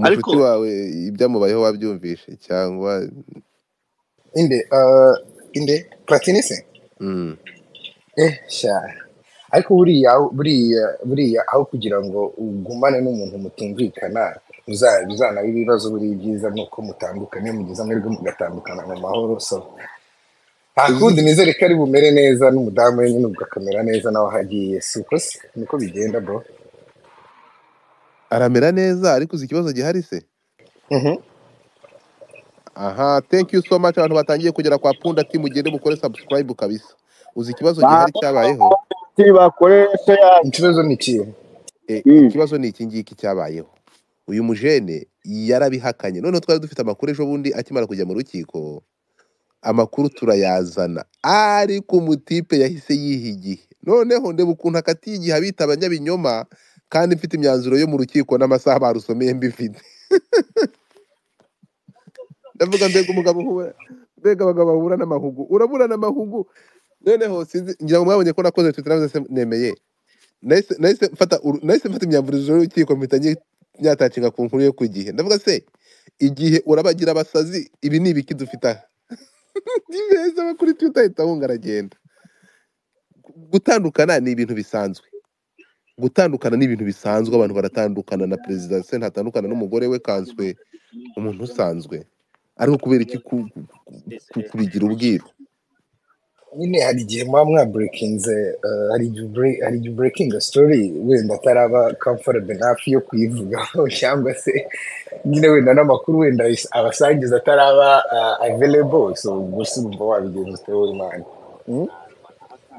ariko umucuti wawe ibyamubayeho wabyumvishe cyangwa inde uh, inde platini se Mm. eh sha ariko buriya buriya buriya aho kugira ngo ugumane n'umuntu mutumvikana muza- muzanaba ibibazo buri byiza nuko mutandukane mugize amahirwe mugatandukana mu mahoro so nta kundi nizere ko ari bumere neza n'umudamu we nyine ubwo akamera neza nawe aho agiye si uko se niko bigenda bro aramera neza ariko uzi ikibazo gihari se Mhm. aha thank you so much abantu batangiye kugera kwa punda ati mugende mukore subscribe kabisa uzi ikibazo Ba- gihari cyabayeho ati bakore share ikibazo ni ikihe Eh, Mm. ikibazo ni iki ngiki cyabayeho uyu mujene yarabihakanye noneho twari dufite amakuru ejo bundi akimara kujya mu rukiko amakuru turayazana ariko umutipe yahise yiha igihe noneho ndeba ukuntu akatiye igihe abita abanyabinyoma kandi mfite imyanzuro yo mu rukiko n'amasaha barusomeye mbifite ndavuga mbega umugabo uhura mbega abagabo bahura n'amahugu uraburana amahugu noneho sinzi ngira ngo mwabonye ko nakoze twita navuze se nemeye nahise nahise mfata uru- nahise mfata imyambarizo y'urukiko mpita nyi- nyatacinga ku nkuru yo ku gihe ndavuga se igihe urabagira abasazi ibi ni ibiki dufite aha ni beza aba kuri twita ahita ahunga aragenda Gu- gutandukana ni ibintu bisanzwe gutandukana ni ibintu bisanzwe abantu baratandukana na perezida se ntatandukana n'umugore we kanswe umuntu usanzwe ariko kubera iki ku- ku- ku- kubigira ubwiru nyine hari igihe muba mwaburekinze hari igihe ubure- hari igihe uburekinga sitori wenda ataraba kamforebe hafi yo kuyivugaho cyangwa se nyine wenda n'amakuru wenda ayis- abasangiza ataraba avelebo so gusa urumva wabigenza ute wowe mwana Mm?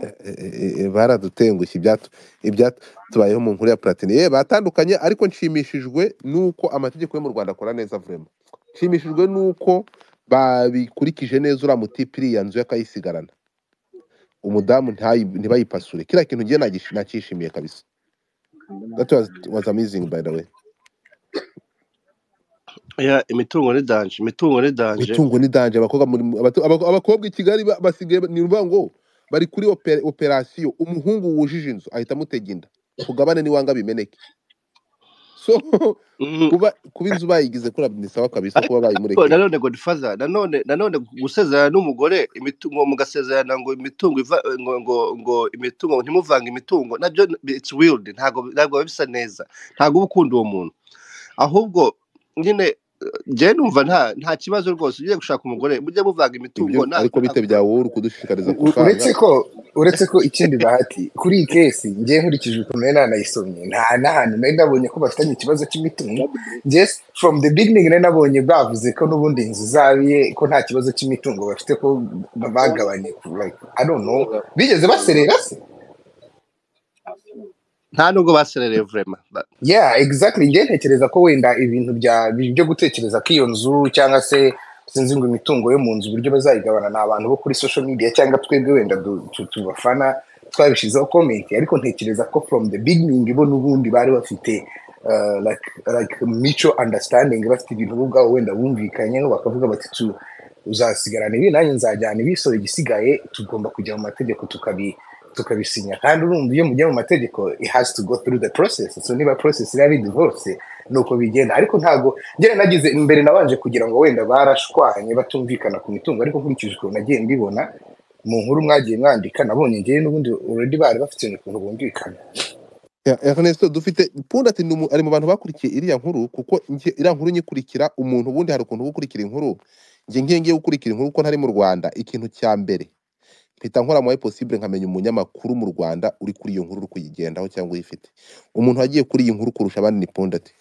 e- e- e- baradutengushye ibyatu- ibyatu- tubayeho mu nkuru ya platini ye batandukanye ariko nshimishijwe n'uko amategeko yo mu rwanda akora neza vurema nshimishijwe n'uko babikurikije neza uriya mutipe iriya nzu yakayisigarana umudamu ntayi- ntibayipasure kiriya kintu ngiye nagish- nakishimiye kabisa that was, was amazing by the way ya imitungo ni danje imitungo ni danje imitungo ni danje abakobwa muri abatu- abako- abakobwa i kigali ba- basigaye ba- ni ukuvuga ngo bari kuri opera- operasiyo umuhungu wujije inzu ahita amutega inda tugabane niwanga bimeneke so Mm. kuba kuba inzu bayigize kuri ni sawa kabisa ariko kuba ariko bayimurekeye nanone godfather nanone nanone gusezerana n'umugore imitungo mugasezerana ngo imitungo iva ngo ngo, ngo imitungo ntimuvange imitungo nabyo it's weird ntabwo ntabwo biba bisa neza ntabwo uba ukunda uwo muntu ahubwo nyine njyewe numva nta nta kibazo rwose ugiye gushaka umugore mujye muvanga imitungo ibyo nta- ariko ntabwo bitebye byawuru kudushishikariza U- uretse kuvanga ko uretse ko ikindi bahati kuri iyi kesi ngewe nkurikije ukuntu nari nanayisomye nta n'ahantu nari nabonye ko bafitanye ikibazo cy'imitungo just from the beginning nari nabonye bavuze ko n'ubundi inzu zabiye ko nta kibazo cy'imitungo bafite ko bagabanye like, I don't know bigeze baserera se nta nubwo baserereye vurema yeah exactly ngewe ntekereza ko wenda ibintu bya byo gutekereza ko iyo nzu cyangwa se sinzi ngo imitungo yo mu nzu uburyo bazayigabana ni abantu bo kuri social media cyangwa twebwe wenda du- tu- tubafana twabishyizeho comment ariko ntekereza ko from the beginning bo n'ubundi bari bafite uh, like, like mutual understanding bafite ibintu bo ubwabo wenda bumvikanyeho bakavuga bati tu uzasigarana ibi nanjye nzajyana ibi so igisigaye tugomba kujya mu mategeko tukabi tukabisinya kandi urumva iyo mujya mu mategeko it has to go through the process so niba process iriya ari divorce ni uko bigenda ariko ntabwo ngera nagize imbere nabanje kugira ngo wenda barashwanye batumvikana ku mitungo ariko nkurikije ukuntu nagiye mbibona mu nkuru mwagiye mwandika nabonye ngewe n'ubundi already bari bafite ukuntu bumvikana Ya, Ernesto dufite punda ati ni umu- ari mu bantu bakurikiye iriya nkuru kuko njye- iriya nkuru nyikurikira umuntu ubundi hari ukuntu uba ukurikira inkuru njye ngiye ngiye gukurikira inkuru ko ntari mu rwanda ikintu cya mbere mpita nkora muri possible nkamenya umunyamakuru mu Rwanda uri kuri iyo nkuru uri kuyigendaho cyangwa uyifite umuntu wagiye kuri iyi nkuru kurusha abandi ni Pondati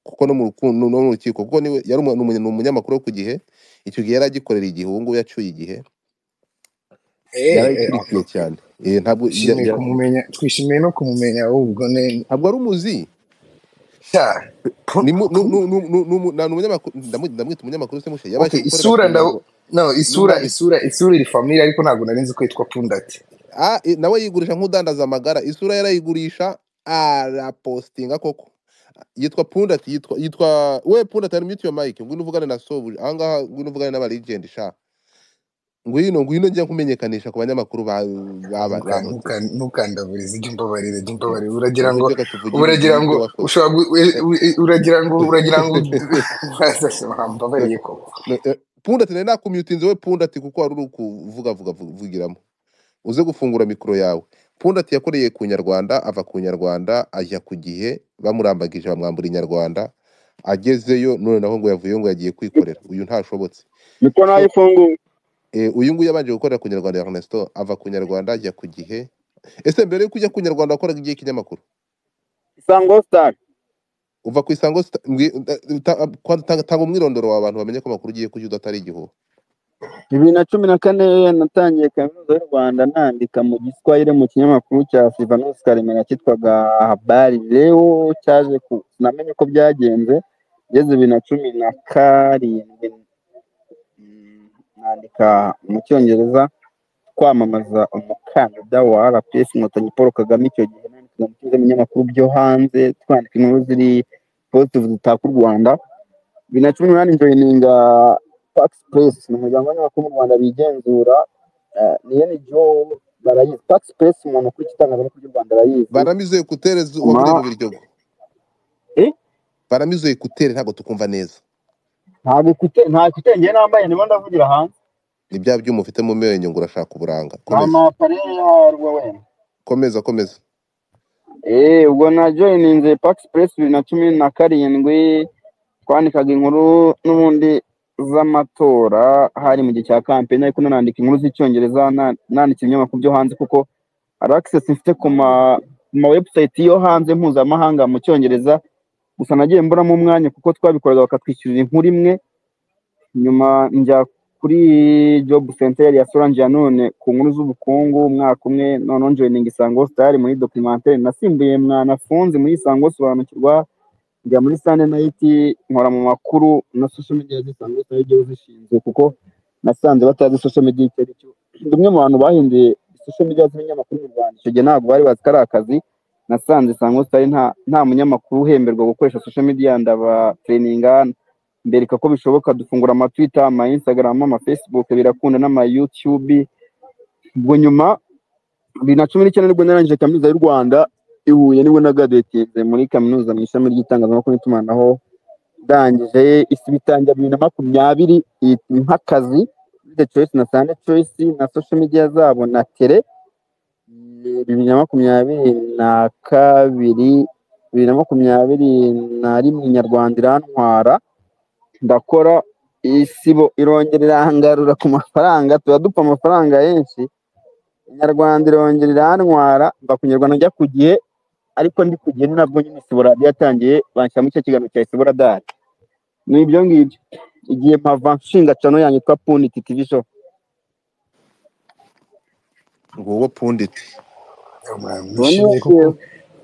kuko no mu rukundo no mu rukiko kuko niwe yari umu- ni umunye- ni umunyamakuru wo ku gihe icyo gihe yari agikorera igihe ubu ngubu yacuye igihe eh eh, yarayikurikiye cyane Eh, ntabwo ya- twishimiye ya- kumumenya twishimiye no kumumenya ubwo ne ntabwo ari umuzi cya ni mu- nu- nu- nu- nu- nu- na- ni umunyamakuru ndamu- ndamwita umunyamakuru se mushe yabashije okay gukorera ku isura ndaw murongo no isura n'umwanditsi isura isura iri family ariko ntabwo nari nzi ko yitwa pundati Ah, eh, nawe yigurisha nk'udandaza amagara isura yarayigurisha arapostinga koko yitwa pundati yitwa yitwa we pundati ari mute your mic ngwino uvugane na sobu ahangaha ngwino uvugane n'aba legend sha ngwino ngwino njya nkumenyekanisha ku banyamakuru ba ba Ntuka- ba- ntuka- ntukandavurize ijya umbabarira jya umbabarira uragira ngo Reka tuvugire uragira ngo ibyo wakoze. ushobora gu- e- u- e- uragira ngo uragira ngo mbabariye koko No, eh, punda ati nari nakumyutinze we punda ati kuko wari uri kuvuga vuga vugiramo uze gufungura mikoro yawe punda ati yakoreye ku nyarwanda ava ku nyarwanda ajya ku gihe bamurambagije bamwambura inyarwanda agezeyo none naho ngo yavuyeyo ngo yagiye kwikorera uyu ntashobotse niko nayo ifunguye Eh, uyu nguyu yabanje gukorera ku nyarwanda Ernesto ava ku nyarwanda ajya ku gihe ese mbere yo kujya ku nyarwanda wakoraga igihe kinyamakuru isango sitari uva ku isango Star- mbwi- eh, ta- tanga tanga umwirondoro w'abantu bamenye ko amakuru ugiye kujya udatari igihuha bibiri na cumi na kane natangiye kaminuza y'u rwanda nandika mu giswahili mu kinyamakuru cya sivanos karemera cyitwaga habari rero cyaje ku namenye uko byagenze ngeze bibiri na cumi na karindwi mm, nandika mu cyongereza kwamamaza umukandida wa rps inkotanyi paul kagame icyo gihe nandikaga mu cyumba binyamakuru byo hanze twandika inkuru ziri positive zitaka u rwanda bibiri na cumi n'umunani joyininga pax press ni umuryango w'abanyamakuru mu rwanda bigenzura eh, ni yene jo barayizi pax press umuntu ukuriye itangazamakuru ry'u rwanda arayizi baramizuye kutereza waburiye Ma- mu biryogo eh, baramizuye kutere ntabwo tukumva neza ntabwo ikute- nta kutenge njyewe nambaye ndimo ndavugira hanze ni bya byuma ufite mu menyo ngo urashaka uburanga nta komeza mapare yarwo wenda komeza komeza Eh, ubwo na joyininze pax press bibiri na cumi na karindwi twandikaga inkuru n'ubundi z'amatora hari mu gihe cya kampeni ariko nanandika inkuru z'icyongereza na- nandika ibinyamakuru byo hanze kuko hari access mfite ku ma ku ma website yo hanze mpuzamahanga mu cyongereza gusa nagiye mburamo umwanya kuko twabikoraga bakatwishyurira inkuru imwe nyuma njya kuri job center yari ya Solange Yanone ku nkuru z'ubukungu umwaka umwe noneho joining Isango Star muri documentaire nasimbuye mwanafunzi muri Isango sobanukirwa njya muri sande nayiti nkora mu makuru na social media zisanzwe zitari igihugu zishinzwe kuko nasanze batazi social media icyo ari cyo Ndi umwe mu bantu bahinduye social media z'ibinyamakuru mu rwanda icyo gihe ntabwo bari bazi ko ari akazi nasanze isanzwe zitari nta nta munyamakuru uhemberwa gukoresha social media ndaba tereyininga mbereka ko bishoboka dufungura ama twitter ama instagram ama facebook birakunda n'ama youtube ubwo nyuma bibiri na cumi n'icyenda nibwo narangije kaminuza y'u rwanda i huye nibwo nagadetinze muri kaminuza mu ishami ry'itangazamakuru n'itumanaho ndangije isi bitangira bibiri na makumyabiri i- nk'akazi the choice na sande choice na social media zabo na tele Eh, bibiri na makumyabiri na kabiri bibiri na makumyabiri na rimwe inyarwanda irantwara ndakora isibo irongera irangarura ku mafaranga tuba dupfa amafaranga henshi inyarwanda irongera irantwara mva ku nyarwanda njya ku gihe ariko ndi ku gihe ni nabwo nyine isibo radiyo yatangiye banshyiramo icyo kiganiro cya isibo radari ni ibyo ngibyo igihe mpava nshinga cano yanjye yitwa puniti tivi sho ngo wowe punditi nishimiye kuko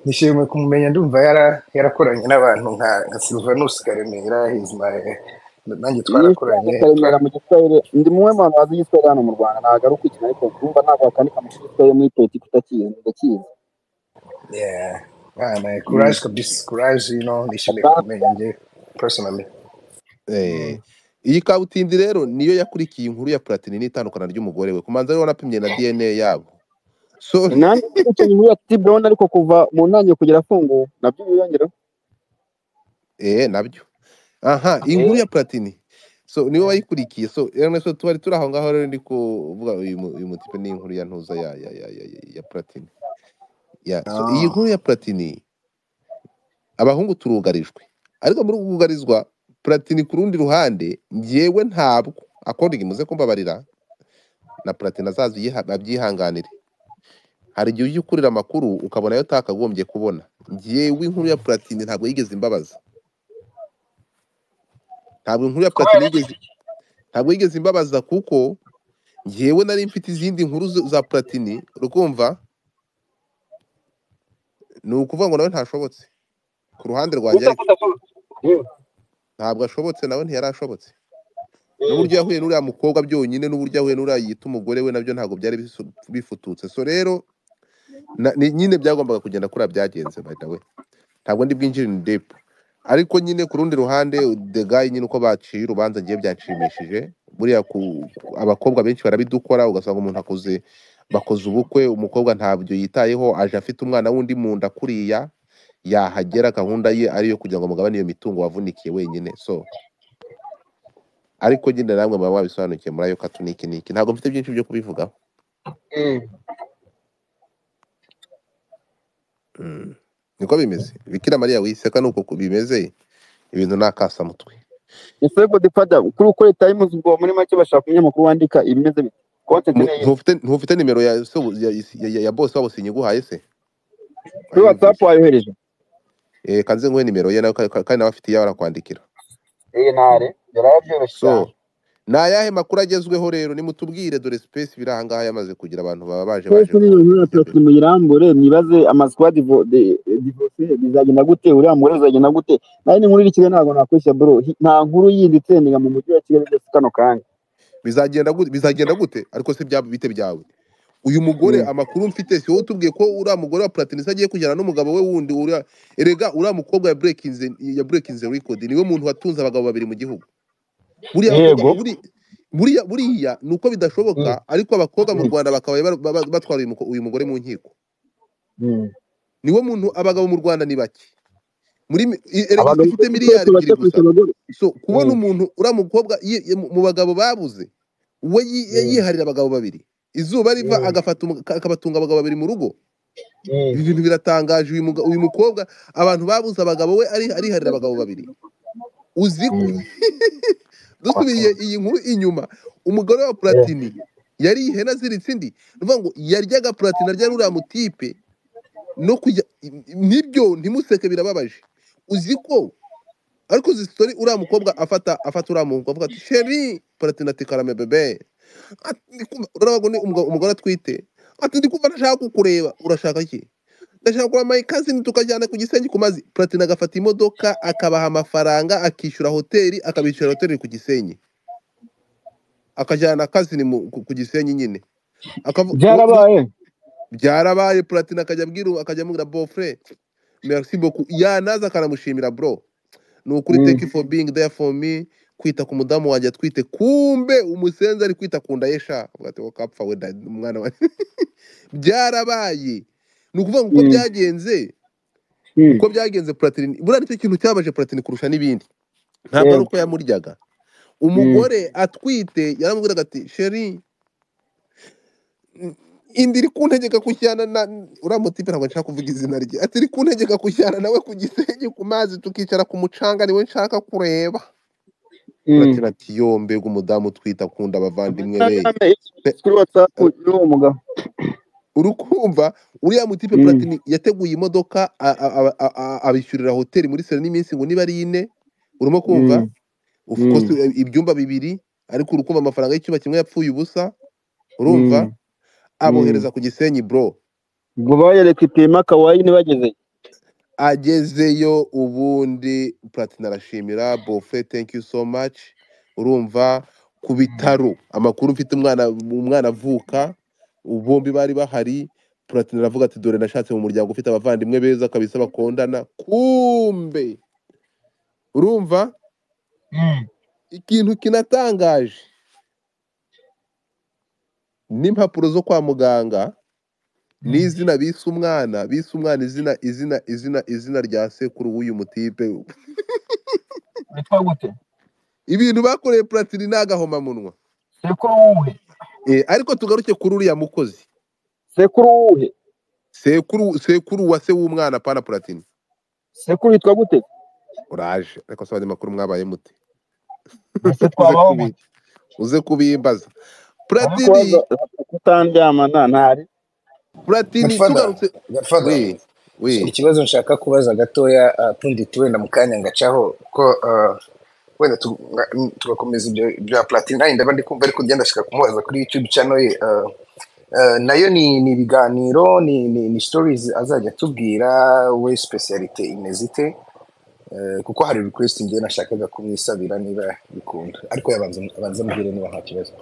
nishimiye kumumenya ndumva yara- yarakoranye n'abantu nka nka silvanus karemera Hizmay, nanjye twarakoranye karemera twa- mu giswahili ndi mumwe mu bantu bazi igiswahili hano mu rwanda ntabwo ari ukwikina ariko kumva ntabwo wakandika amashuri yo muri politiki utakizi ndakizi yeah. Ah, na courage kabisa courage you know, nishimiye kumumenya njye personally Eh, iyi kabutindi rero niyo yakurikiye inkuru ya platini n'itandukana ry'umugore we kumanza ariwe wanapimye na dna yabo sorry nanjye icyo gihe ya tibu urabona ariko kuva mu ntangiriro kugera afunguwe nabyo biyongera eh nabyo aha iyi nkuru ya platini so niwe wayikurikiye so Ernesto twari turi aho ngaho rero ndi kuvuga uyu mu- uyu mutipe ni inkuru ya ntuza ya ya ya ya, ya- ya platini ya so iyi nkuru ya platini abahungu turugarijwe ariko muri uku kugarizwa platini ku rundi ruhande njyewe ntabwo akondingi muze kumbabarira na platini azaza uyiha- abyihanganire hari igihe ujya ukurira amakuru ukabona ayo utakagombye kubona njyewe inkuru ya platini ntabwo yigeze imbabaza ntabwo inkuru ya platini yigeze ntabwo yigeze imbabaza kuko njyewe nari mfite izindi nkuru zo- za platini urukumva ni ukuvuga ngo nawe ntashobotse ku ruhande rwanjye ariko ntabwo ashobotse nawe ntiyari ashobotse n'uburyo yahuye n'uriya mukobwa byonyine n'uburyo yahuye n'uriya yita umugore we nabyo ntabwo byari bisu- bifututse so rero na- ni- nyine byagombaga kugenda kuriya byagenze by the way ntabwo ndi bwinjire in deep ariko nyine ku rundi ruhande the guy nyine uko baciye urubanza ngiye byanshimishije buriya ku, ku- abakobwa benshi barabidukora ugasanga umuntu akoze bakoze ubukwe umukobwa ntabyo yitayeho aje afite umwana w'undi mu nda kuriya yahagera gahunda ye ariyo kugira ngo mugabane iyo mitungo wavunikiye wenyine so ariko nyine namwe muba mwabisobanukiwe muri ayo kato niki niki ntabwo mfite byinshi byo kubivugaho Mm. niko bimeze bikira mariya wiseka ni uko ku- bimeze ibintu ni akasamutwe ese godi fada kuri uko leta y'imuzi ubwo muri make bashaka umunyamakuru wandika ibimeze bit- content Mu- n'iyi ntufite ntufite nimero ya se ya, ya, ya, ya boss wabo sinyiguhaye se kuri whatsapp ayumvise wayohereje eh kanze nguhe nimero ye nawe ka- ka- kandi nawe afite iyo arakwandikira iyi ntare byoroshye cyane so ni ayahe makuru agezweho rero nimutubwire dore space biri ahangaha yamaze kugira abantu baba baje baje twese ku n'ibintu bijya natwe mbere muyirambure mwibaze amaswa divose bizagenda gute uriya mugore bizagenda gute nayo ni inkuru iri i kigali ntabwo nakwishya bro Hi- nta nkuru yindi itsendega mu mujyi wa kigali byose kano kanya bizagenda gute bizagenda gute ariko se byaba bite byawe uyu mugore Mm. amakuru mfite si wowe utubwiye ko uriya mugore wa Platini se agiye kujyana n'umugabo we wundi uriya erega uriya mukobwa ya breakinze ya breakinze record niwe muntu watunze abagabo babiri mu gihugu buriya bakobwa yego buri buriya buriya ni uko bidashoboka Mm, ariko abakobwa mu mm, rwanda bakaba bar- ba- ba- batwara uyu muko- uyu mugore mu nkiko mm. niwo muntu abagabo mu rwanda ni bake muri mi- i- erega isi abagabo ifite uko twese miliyari ebyiri bake kurusha gusa abagore so kubona Mm, umuntu uriya mukobwa yi- yi- mu mu bagabo babuze we yi- yi- mm, yiharira abagabo babiri izuba riva mm, agafata umu- ka- akabatunga abagabo babiri mu rugo mm. ibi bintu biratangaje uyu muga- uyu mukobwa abantu babuze abagabo we ari- ariharira abagabo babiri uzi ko Mm. dusubiriye iyi nkuru inyuma umugore wa Eh, platini yari ihene aziritse indi ni ukuvuga ngo yaryaga platini arya n'uriya mutipe no kujya nibyo ntimuseke birababaje uzi ko ariko uzi sitori uriya mukobwa afata afata uriya muhungu avuga ati sheri platini ati karame bebe Ati, "Ndi kumva- urabona ngo ni umugabo- umugore atwite ati ndi kumva ndashaka kukureba urashaka iki ndashaka kugura amayikazini tukajyana ku gisenyi ku mazi platini agafata imodoka akabaha amafaranga akishyura hoteli akabishyura hoteli ku gisenyi akajyana kazini mu- ku ku gisenyi nyine Akavu- u- uri- byarabaye byarabaye platini akajya abwira uwo- akajya amubwira bofre merci beaucoup yanaza akanamushimira bro ni ukuri Mm, thank you for being there for me kwita ku mudamu wanjye atwite kumbe umusenzi ari kwita ku nda ye sha Uvuga ati, "Wowe kapfa we da- umwana wanjye byarabaye ni ukuvuga ngo uko mm, byagenze mm. uko byagenze platini buriya nicyo kintu cyabaje platini kurusha n'ibindi ntabwo ari Eh, uko yamuryaga mm, umugore atwite yaramubwiraga ati sheri indi iri kuntegeka kujyana na uriya mutipe ntabwo nshaka kuvuga izina rye ati iri kuntegeka kujyana nawe ku gisenyi ku mazi tukicara ku mucanga niwe nshaka kureba mm. platini ati yo mbega umudamu utwita akunda abavandimwe be amashyirahamwe yashyizwe kuri whatsapp y'uwo mugabo urukumva uriya mutipe Mm, platini yateguye imodoka a- a- a- a- a- abishyurira hoteli muri sena n'iminsi ngo niba ari ine urimo kumva mm, of course mm, i- ibyumba bibiri ariko urukumva amafaranga y'icyumba kimwe yapfuye ubusa urumva mm, mm. abohereza ku gisenyi bro ubwo bayereka ipima kawaii ntibageze agezeyo ubundi platini arashimira bofe thank you so much urumva ku bitaro amakuru mfite umwana umwana avuka bombi bari bahari platini aravuga ati dore nashatse mu muryango ufite abavandimwe beza kabisa bakundana kumbe urumva Mm. ikintu kinatangaje n'impapuro zo kwa muganga Mm. n'izina bise umwana bise umwana izina izina izina izina rya sekuru w'uyu mutipe witwa gute ibintu bakoreye platini n'agahomamunwa sekuru wuhe Eh, ariko tugaruke kuri uriya mukozi sekuru wuhe sekuru sekuru wa se w'umwana pana platini sekuru yitwa gute uraje ariko se abanyamakuru mwabaye mute mbese uze twabaho kubi gute uze kubimbaza aho kubaza platini kutandyamana ntari platini Godfather, tugarutse Godfather, we so we ikibazo nshaka kubaza gatoya ah, pundit wenda mu kanya ngacaho ko ah, wenda tu- nga- mm, tugakomeza ibyo bya platini nanjye ndaba ndi kumva ariko ngenda ndashaka kumubaza kuri youtube channel ye ah, ah, nayo ni ni ibiganiro ni ni, ni stories azajya atubwira we specialite imeze ite Eh, kuko hari request ngewe nashakaga kumwisabira niba bikunda ariko yabanza abanza ambwire niba nta kibazo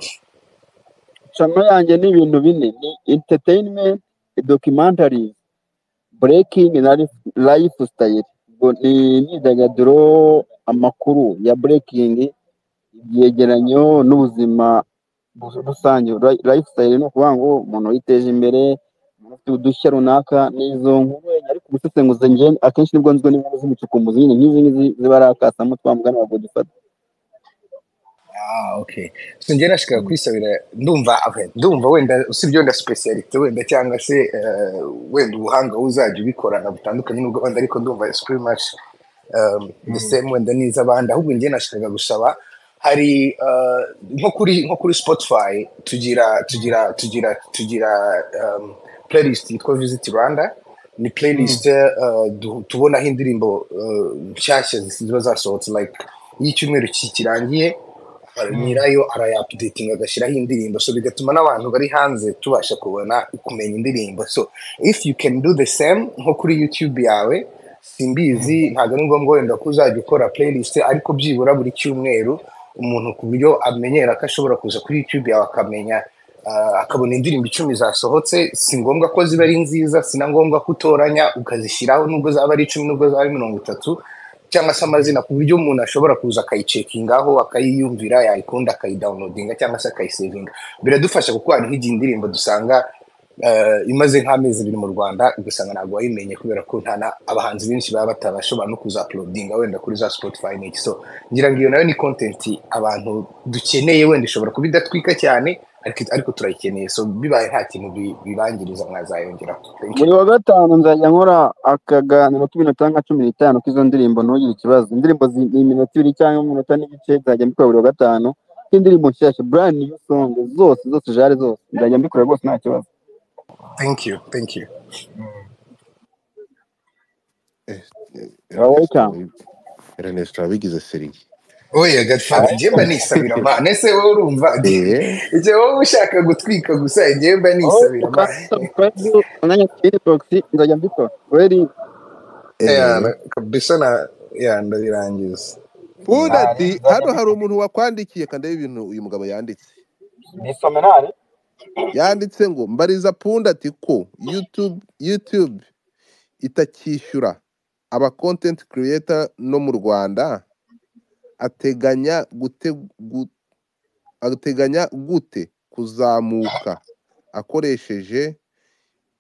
channel yanjye ni ibintu bine ni entertainment documentary breaking na life lifestyle ubwo ni imyidagaduro amakuru ya burekingi ibyegeranyo n'ubuzima bu- rusange lifestyle ni ukuvuga ngo umuntu yiteje imbere umuntu ufite udushya runaka n'izo nkuru ariko umusesenguzi njye akenshi nibwo nzwe n'inkuru z'umucukumbuzi nyine nk'izi ngizi ziba ari akasamo twamugana ntabwo dufata Ah, okay. So njye nashikaga kwisabira ndumva okay, ndumva wenda usibye wenda specialite wenda cyangwa se eh, wenda ubuhanga uzajya ubikorana butandukanye n'ubw'abandi ariko ndumva screen match um, the same wenda n'iz'abandi ahubwo njye nashikaga gusaba hari eh, nko kuri nko kuri Spotify tugira tugira tugira tugira um, playlist yitwa Visit Rwanda ni playlist eh, du- tubonaho indirimbo eh, nshyashya ziba zasohotse like iyo icyumweru ki- kirangiye nyirayo arayapudetinga agashyiraho indirimbo so bigatuma n'abantu bari hanze tubasha kubona kumenya indirimbo so if you can do the same nko kuri youtube yawe simbizi ntabwo ari ngombwa wenda ko uzajya ukora playlist ariko byibura buri cyumweru umuntu ku buryo amenyera ko ashobora kuza kuri youtube yawe akamenya ah, akabona indirimbo icumi zasohotse si ngombwa ko ziba ari nziza si na ngombwa ko utoranya ukazishyiraho nubwo zaba ari icumi nubwo zaba ari mirongo itatu cyangwa se amazina ku buryo umuntu ashobora kuza akayicekingaho akayiyumvira yayikunda akayidawunodinga cyangwa se akayisevinga biradufasha kuko hari nk'igihe indirimbo dusanga eh, imaze nk'amezi abiri mu rwanda ugasanga ntabwo wayimenye kubera ko nta na- abahanzi benshi baba batabashobora no kuzaplodinga wenda kuri za spotify n'iki so ngira ngo iyo nayo ni content abantu dukeneye wenda ishobora kuba idatwika cyane ariko ariko turayikeneye so bibaye nta kintu bi- bibangiriza mwazayongeraho Thank you. buri wa gatanu nzajya nkora akaganiro k'iminota nka cumi n'itanu k'izo ndirimbo ntugire ikibazo indirimbo zi- ni iminota ibiri cyangwa iminota n'igice nzajya mbikora buri wa gatanu nk'indirimbo nshyashya brand new song zose zose jare zose nzajya mbikora rwose nta kibazo thank you thank you wowe cyangwa Ernest wabigize serigi oya gadfather njyemba nisabira ma nese wowe urumva eh icyo wowe ushaka gutwika gusa njyemba aho nisabira ma ukandida purayime umwanya sipini bogisi nzajya mbikora weringi Yeah, eh na- kabisa na ya ndabirangiza Buda ntari ati nzajya hano hari mbikora umuntu wakwandikiye kandi ibintu uyu mugabo yanditse nisomenari yanditse ngo mbariza punda ati ko youtube youtube itakishyura aba content creator no mu rwanda ateganya gute gu- ateganya gute kuzamuka akoresheje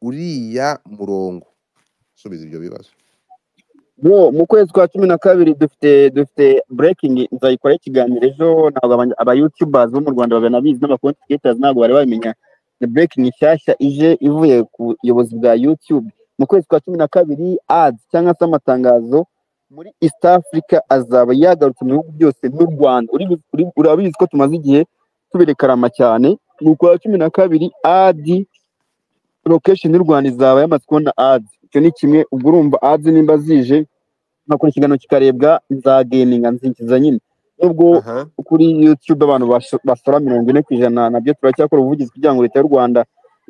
uriya murongo subiza ibyo bibazo bro mu kwezi kwa cumi na kabiri dufite dufite burekingi nzayikoraho ikiganiro ejo ntabwo aba abayutubazi bo mu rwanda babinabizi n'abakontiketazi ntabwo bari bamenya ni burekingi nshyashya ije ivuye ku buyobozi bwa yutube mu kwezi kwa cumi na kabiri adi cyangwa se amatangazo muri east africa azaba yagarutse mu bihugu byose nk'u rwanda Uri- uri- urabizi ko tumaze igihe tubirekarama cyane mu kwa cumi na kabiri adi lokesheni y'u rwanda izaba yamaze kubona adi icyo ni kimwe ubwo urumva adi nimba zije nkakora ikiganiro kikarebwa nzageninga nzinjiza nyine nubwo aha kuri youtube abantu basho- basora mirongo ine ku ijana nabyo turacyakora ubuvugizi kugira ngo leta y'u rwanda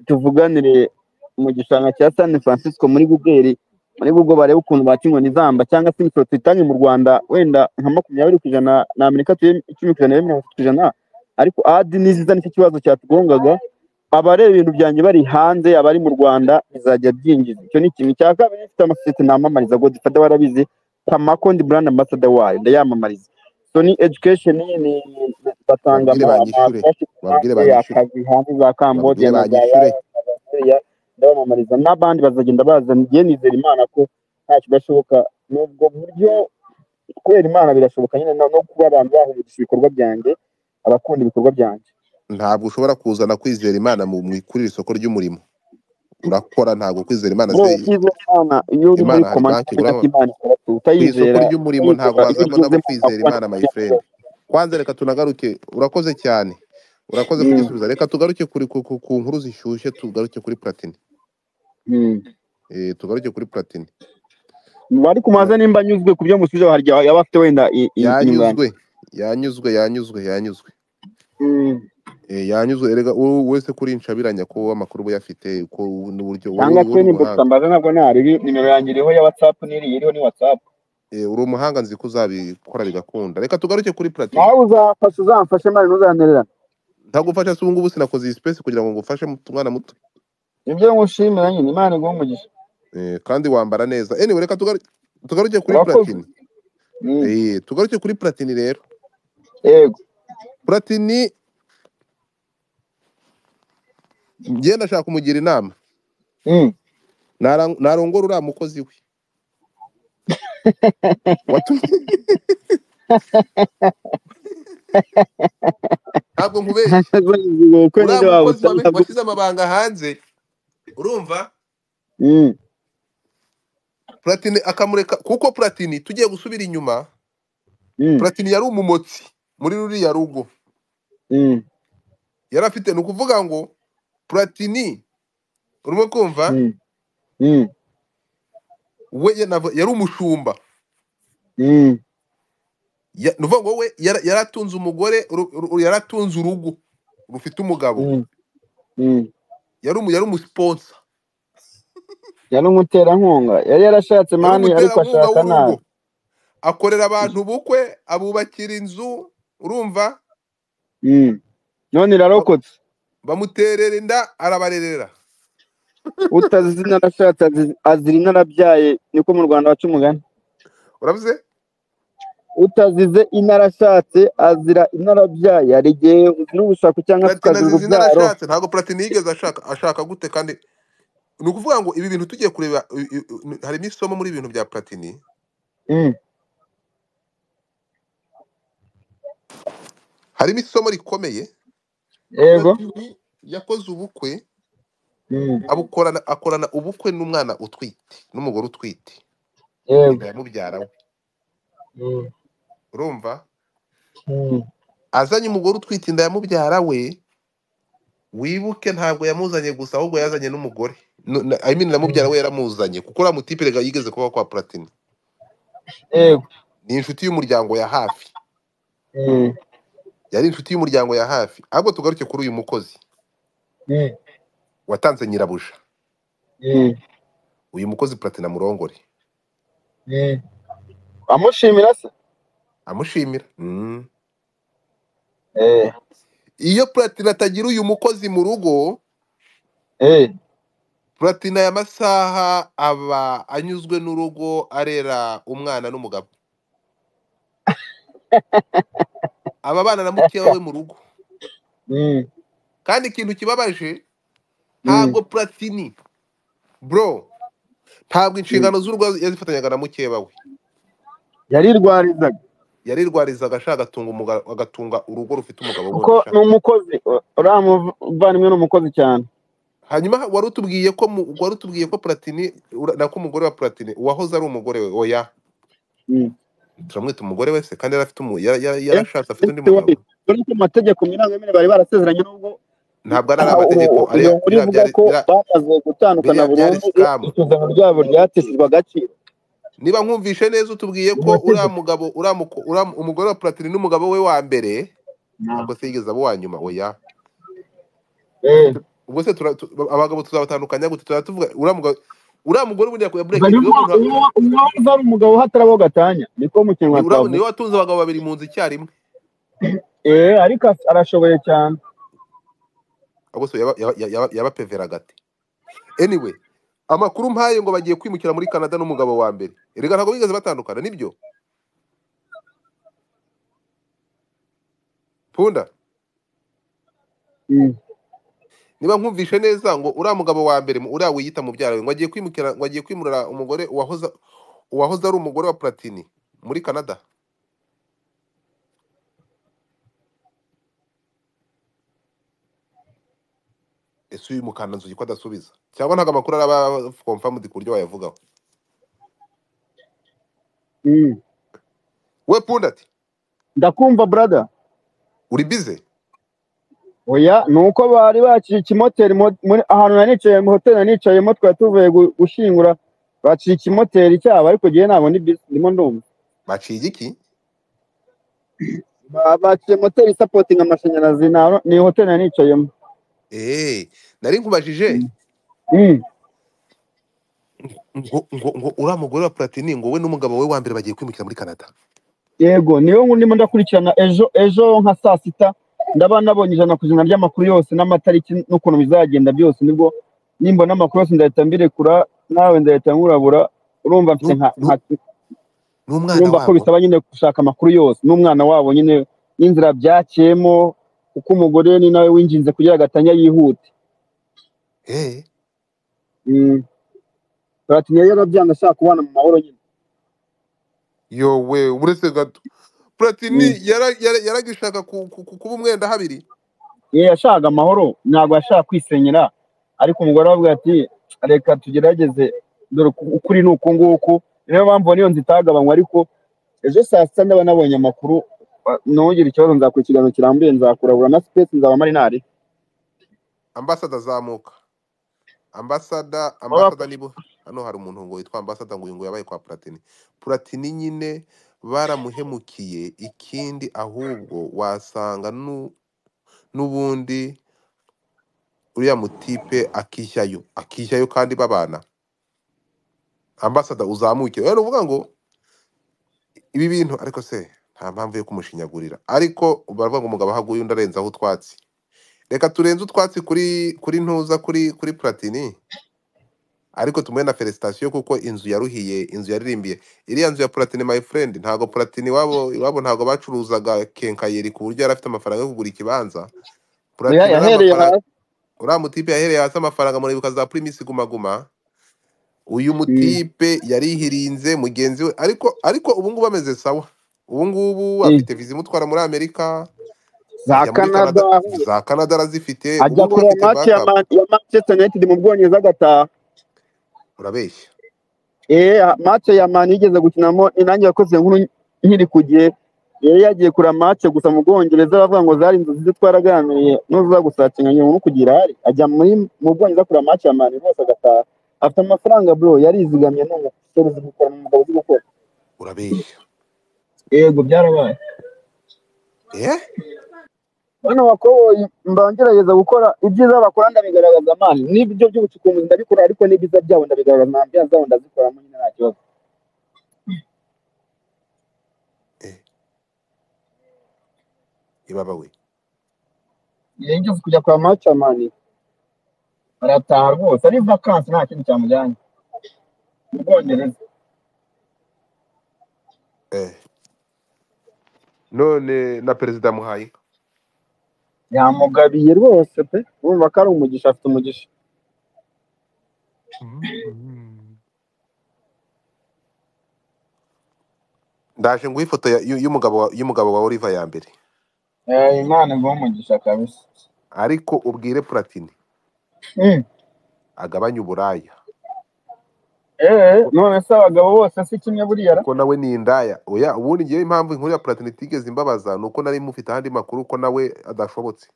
tuvuganire mu gishanga cya san francisco muri gugeri muri google barebe ukuntu bakinywa n'izamba cyangwa se imisoro tuyitange mu rwanda wenda nka makumyabiri ku ijana na amerika tuye icumi ku ijana ibe mirongo itatu ku ijana ariko adi niziza nicyo kibazo cyatugongaga abareba ibintu byanjye bari hanze abari mu rwanda bizajya byinjiza icyo ni ikintu cya kabiri ifite amasosiyete namamariza godifada warabizi tamako ndi brand ambassador wayo ndayamamariza sony education ni ni- ni- batanga babwire banyishure amafashini babwire hanze banyishure akazi hanze za cambodia babwire na za banyishure laos na za syria ndabamamariza n'abandi bazagenda baza ngiye nizera imana ko nta kidashoboka ni ubwo buryo kubera imana birashoboka nyine no no kuba abantu bahuriza ibikorwa byanjye abakunda ibikorwa byanjye ntabwo ushobora kuzana kwizera imana mu mu- kuri iri soko ry'umurimo urakora ntabwo kwizera imana bro se ukize imana iyo uri muri imana hari komanda banki ukamenya ko uguramo imana ikora tu ku isoko utayizera ry'umurimo ntabwo utayizera iyo wazabonamo ugezemo kwizera ntabwo imana my friend kwanza reka tunagaruke urakoze cyane urakoze kugisubiza reka tugaruke kuri ku, ku, ku nkuru zishyushye tugaruke kuri platini eh tugaruke kuri platini ariko Eh, mubaze nimba anyuzwe ku byo musubije hari igihe yaba afite wenda i- i- inyunganizi yanyuzwe yanyuzwe yanyuzwe yanyuzwe Mm. eh yanyuzwe erega u- wese kuri inshabiranya ko amakuru we yafite ko n'uburyo wari cyangwa se uri n'imbogita umuhanga mbaze ntabwo ntariri nimero yanjye iriho ya watsapu n'iriya iriho ni watsapu eh uri umuhanga nzi ko uzabikora bigakunda reka tugaruke kuri platini nawe uzafasha uzamfashe mari ntuzantererane ntagufasha se ubu ngubu sinakoze iyi space kugira ngo ngufashe mu- umwana muto ibyo ngushimira nyine imana iguha umugisha eh kandi wambara neza anyway reka tugaruke tugaruke kuri Urakoze. platini Mm, Eh, tugaruke kuri platini rero yego platini njye ndashaka kumugira inama Mm, Nara- narongora uriya mukozi we watumye ntabwo nkubeshye kuko uriya nyine mukozi wabutanga wame- gutya washyize amabanga hanze urumva Mm, platini akamureka kuko platini tugiye gusubira inyuma mm, platini yari umumotsi muri ruriya rugo mm, yari afite ni ukuvuga ngo platini urimo kumva mm, mm, we yanava- yari umushumba mm, Ya- ni ukuvuga ngo we yara- yari atunze umugore uru- uru- yari atunze urugo rufite umugabo mm, mm. yari umu- yari umusiponsa yari umuterankunga yari yarashatse yari mani ariko umuterankunga ashaka w'urugo nabi akorera abantu ubukwe abubakira inzu urumva Mm. none ba- irarokotse bamuterera inda arabarerera utazi izina arashatse azi- azira inka arabyaye niko mu rwanda baca umugani urabize utazize inka arashatse azira inka arabyaye hari igihe n'ubushaka cyangwa platini tukazira azizi urubyaro arashatse ntabwo platini yigeze ashaka ashaka gute kandi ni ukuvuga ngo ibi bintu tugiye kureba i- i- i- harimo isomo muri ibi bintu bya platini Mm, harimo isomo rikomeye yego platini yakoze ubukwe Mm, abukorana akorana ubukwe n'umwana utwite n'umugore utwite yego inda ya mubyara we Mm, urumva mm, azanye umugore utwite inda ya mubyara we wibuke ntabwo yamuzanye gusa ahubwo yazanye n'umugore Nu- na- I mean na mubyara mm. we yaramuzanye kuko uriya mutiperega yigeze kuba kwa platini yego ni inshuti y'umuryango ya hafi Mm, yari inshuti y'umuryango ya hafi ahubwo tugaruke kuri uyu mukozi mm, watanze nyirabuja mm, uyu mukozi platini amurongore mm. amushimira se amushimira Mm. Eh, iyo platini atagira uyu mukozi mu rugo eh, platini aya masaha aba anyuzwe n'urugo arera umwana n'umugabo aba abana na mukewa we mu rugo Mm, kandi ikintu kibabaje mm, ntabwo platini bro ntabwo mm. inshingano z'urugo yazifatanyaga na mukeba we yarirwarizaga yarirwarizaga ashaka agatunga umuga- agatunga urugo rufite umugabo kuko wundi ni ushaka umukozi u- uriya muvandimwe ni umukozi cyane hanyuma wari utubwiye ko mu- wari utubwiye ko platini ura- na ko umugore wa platini uwahoze ari umugore we oya Mm. turamwita umugore wese kandi yari afite umu- yara- yara- Yes, yarashatse afite yes, undi we. mugabo dore ko mu mategeko mirangamine bari barasezeranye n'ubwo ntabwo ari ari aha, amategeko u- ariya iyo nkuru biriya ivuga byari ko biriya bamaze gutandukana biriya byari burundu iyo sikamu isuzano ryabo ryateshejwe agaciro niba nkumvishe neza utubwiye mu ko uriya mategeko mugabo uriya muko- uriya umugore wa platini n'umugabo we wa mbere Na. ntabwo se yigeze abo wa nyuma oya Eh, ubwo se tura- tu- abagabo tuzabatandukanya gute tuzaba tuvuga uriya mugabo uriya mugore ubundi yaku- yaburekeye barimo ibibazo nta- uwo uwo uzaba umugabo hatarabaho gatanya niko mu ni kinyarwanda uriya- niwe twavuga watunze abagabo babiri mu nzu icyarimwe Eh, ariko as- arashoboye cyane ahubwo se yaba- yaba- yaba- yabapeveraga ate anyway amakuru mpaye ngo bagiye kwimukira muri canada n'umugabo wa mbere erega ntabwo bigeze batandukana nibyo punda Mm, niba nkumvishe neza ngo uriya mugabo wa mbere mu- uriya wiyita mubyara we ngo agiye kwimukira ngo agiye kwimurira umugore uwahoze uwahoze ari umugore wa platini muri canada ese uyu mukanda nzugi ko adasubiza cyangwa ntabwo amakuru araba confirmed ku buryo wayavugaho mm. we punda ati ndakumva brother uri bize oya ni uko bari baciye ikimoteri mo- muri ahantu nari nicaye mu hoteli nari nicayemo twari tuvuye gu- gushyingura baciye ikimoteri cyabo ariko ngewe ntabwo ndi busy, ndimo ndumva baciye igiki Ba- baciye moteri isapotinga amashanyarazi na- ni hoteli nari nicayemo eee nari nkubajije Mm. Mm. ngo ngo ngo uriya mugore wa platini ngo we n'umugabo we wa mbere bagiye kwimukira muri canada yego niyo ngu- ndimo ndakurikirana ejo ejo nka saa sita ndaba nabonye ijana ku ijana ry'amakuru yose n'amatariki n'ukuntu bizagenda byose nibwo nimbona amakuru yose ndahita mbirekura nawe ndahita nkurabura urumva mfite Nu- nka nka nu- n'umwana urumva ko wabo bisaba nyine gushaka amakuru yose n'umwana wabo nyine n'inzira byaciyemo kuko umugore ni nawe winjinze kugira agatanya yihute eh Mm. turatinya rero byanga ashaka kubana mu mahoro nyine yowe uretse gato platini Mm. yara- yara- yaragishaka ku- ku- ku- kuba umwenda habiri ye yashakaga amahoro ntabwo yashaka kwisenyera ariko umugore aravuga ati reka tugerageze dore uku- ukuri ni uku nguku niyo mpamvu niyo nzu itagabanywa ariko ejo saa sita ndaba nabonye amakuru wa- ntugire ikibazo nzakora ikiganiro kirambuye nzakurabura na sipesi nzaba mari ntari ambasada zamuka ambasada baba ambasada nibo hano hari umuntu ngo witwa ambasada ngo uyu ngo yabaye kwa platini platini nyine baramuhemukiye ikindi ahubwo wasanga nu- n'ubundi uriya mutipe akishyayo akishyayo kandi babana ambasada uzamuke rero uvuga ngo ibi bintu ariko se nta mpamvu yo kumushinyagurira ariko baravuga ngo umugabo ahaguye undi arenzaho utwatsi reka turenze utwatsi kuri kuri ntuza kuri kuri platini ariko tumuhe na felicitation kuko inzu yaruhiye inzu yaririmbiye iriya nzu ya platini my friend ntago platini iwabo iwabo ntago bacuruzaga kenkayeri ku buryo yari afite amafaranga yo kugura ikibanza platini uriya oya yahereye mafaranga hasi uriya mutipe yahereye hasi amafaranga muribuka za primis guma guma uyu Mm, mutipe yarihirinze mugenzi we ariko ariko ubu ngubu ameze sawa ubu ngubu mm. afite viza imutwara muri amerika za ajya muri canada canada za canada arazifite ubu ajya ngubu kureba afite match ya backup Man- ya manchester united mu bwongereza agataha urabeshya eh match ya mani yigeze gukinamo inange yakoze inkuru nkiri ku gihe yari yagiye kureba match gusa mu bwongereza bavuga ngo zari inzozi ze twaraganiriye nuza gusatinga nyuma no kugira ahari ajya muri mu bwongereza kureba match ya mani rwose agataha afite amafaranga bro yarizigamye ni umusore uzi gukora ni umugabo uzi gukora urabeshya yego byarabaye eh bano bakoboyi mba ngerageza gukora ibyiza bakora ndabigaragaza mani n'ibyo by'ubucukumbuzi ndabikora ariko n'ibyiza byabo ndabigaragaza nta mbya zabo ndazikoramo nyine nta kibazo eh ibaba we yigeze kujya kwa match ya mani arataha rwose ari vakansi nta kintu cyamujyanye mu bwongereza eh none na perezida muhaye yamugabiye rwose pe urumva ko ari umugisha afite umugisha Mhm. ndaje nguha ifoto ya- y'u- y'umugabo wa- y'umugabo wa oliva ya mbere Eh, imana ivuha umugisha kabisa ariko ubwire platini Mm. agabanye uburaya eh kuko none se abagabo bose si kimwe buriya ra kuko nawe ni indaya oya ubundi ngewe impamvu inkuru ya platini itigeze imbabaza ni uko nari mufite ahandi makuru ko nawe adashobotse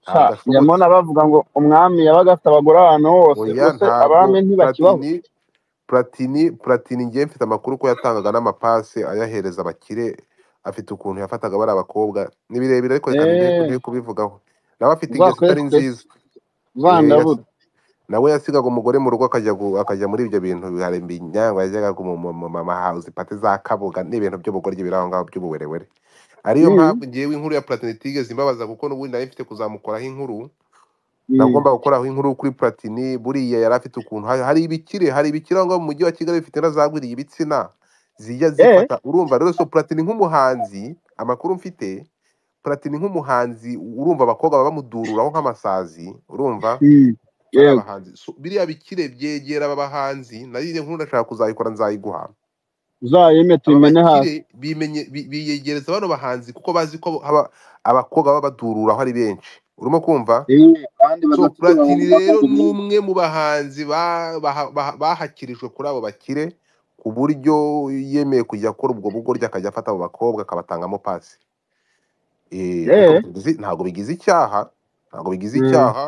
sha njya adashobotse mbona bavuga ngo umwami yabaga afite abagore ahantu hose oya ubuse ntabwo abami ntibakibaho platini platini platini ngewe mfite amakuru ko yatangaga n'amapasi ayahereza abakire afite ukuntu yafataga bari abakobwa ni birebire ariko reka ndeke eh ndeke kubivugaho nawe afite ingeso itari uzakoreshwe nziza Eh, yas- vandabuda nawe yasigaga umugore mu rugo akajya gu- akajya muri ibyo bintu biharemba inyangwa yajyaga mu mama house pate za kabuga ni ibintu by'ubugoryi biri aho ngaho by'ubuwerewere ariyo Mm, mpamvu ngewe inkuru ya platini itigeze imbabaza kuko n'ubundi nari mfite kuzamukoraho inkuru mm. nagomba gukoraho inkuru kuri platini buriya yari afite ukuntu hari hari ibikire hari ibikire aho ngaho mu mujyi wa kigali bifite n'azagwiriye ibitsina zijya eh zifata urumva rero so platini nk'umuhanzi amakuru mfite platini nk'umuhanzi urumva abakobwa baba bamudururaho nk'amasazi urumva Mm, bari yego abahanzi so, biriya bikire byegera aba bahanzi nari iyo nkuru ndashaka kuzayikora nzayiguha uzayeme aba tuyimene hasi bakire bimenye bi- biyegereza bano bahanzi kuko bazi ko aba- abakobwa baba badururaho ari benshi urimo kumva Eh, kandi so badafite platini rero bakunze ni umwe mu bahanzi ba- baha- baha- bahakirijwe kuri abo bakire ku buryo yemeye kujya akora ubwo bugoryi akajya afata abo bakobwa akabatangamo pasi Eh, ariko eh bigize- ntabwo bigize icyaha ntabwo bigize Mm. icyaha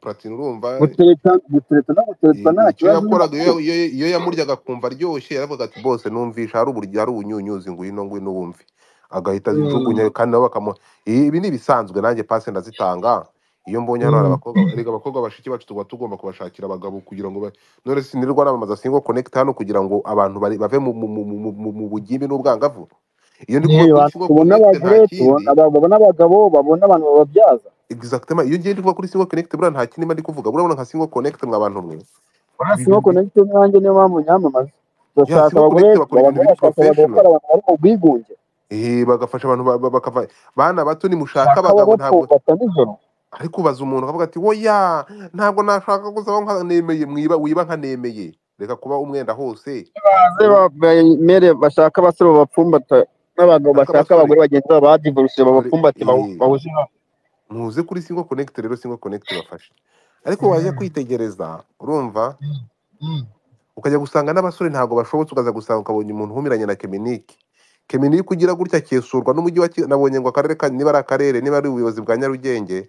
platini urumva gutereta gutereta no guteretswa Eh, nta icyo kibazo nyine yakoraga iyo kuko iyo- iyo yamuryaga akumva aryoshye yaravuga ati bose numvisha hari uburyo hari ubunyunyuzi ngwino ngwino wumve agahita azijugunya kandi nabo bakamuha "Eh, ibi ni ibisanzwe nanjye pasi ndazitanga iyo mbonye hano hari abakobwa erega abakobwa bashiki bacu tuba tugomba kubashakira abagabo kugira ngo ba- none sinirwa namamaza singo connect hano kugira ngo abantu bari- bave mu mu- mu- mu- mu- mu bugimbi n'ubwangavu iyo ndi kuvuga kuri singo tubona connect nta abagore tubona kindi aba- babona abagabo babona abantu bababyaza exactement iyo ngiye ndi kuvuga kuri singo connect buriya nta kindi mba ndi kuvuga burabona nka singo connect mwa bantu mwe urasi Ibi- nko ibi- konegite nanjye niyo mpamvu nyamamaza turashaka singo abagore connect bakora ibintu biri abagore bashaka professional abagabo bakora abantu bari mu bwigunge eh bagafasha abantu ba- ba- bakava bana bato nimushaka ushaka abagabo ntabwo ababapfobata nijoro ariko ubaza umuntu akavuga ati woya ntabwo nashaka gusaba nka nemeye mwiba wiba nka nemeye reka kuba umwenda hose baze ba- bemere bashaka abasore babapfumbata ariko n'abagabo bashaka abasore abagore bagenda babo badivorisiye dore babafumbate bahu- eh, bahuje inama muze kuri singo connect rero singo connect bafashe ariko waje kwitegereza urumva ukajya gusanga n'abasore ntabwo bashobotse ukaza gusanga ukabonye umuntu uhumiranye na keminike keminike ugira gutya akesurwa n'umujyi wa Ki- nabonye ngo akarere ka niba ari akarere niba ari ubuyobozi bwa nyarugenge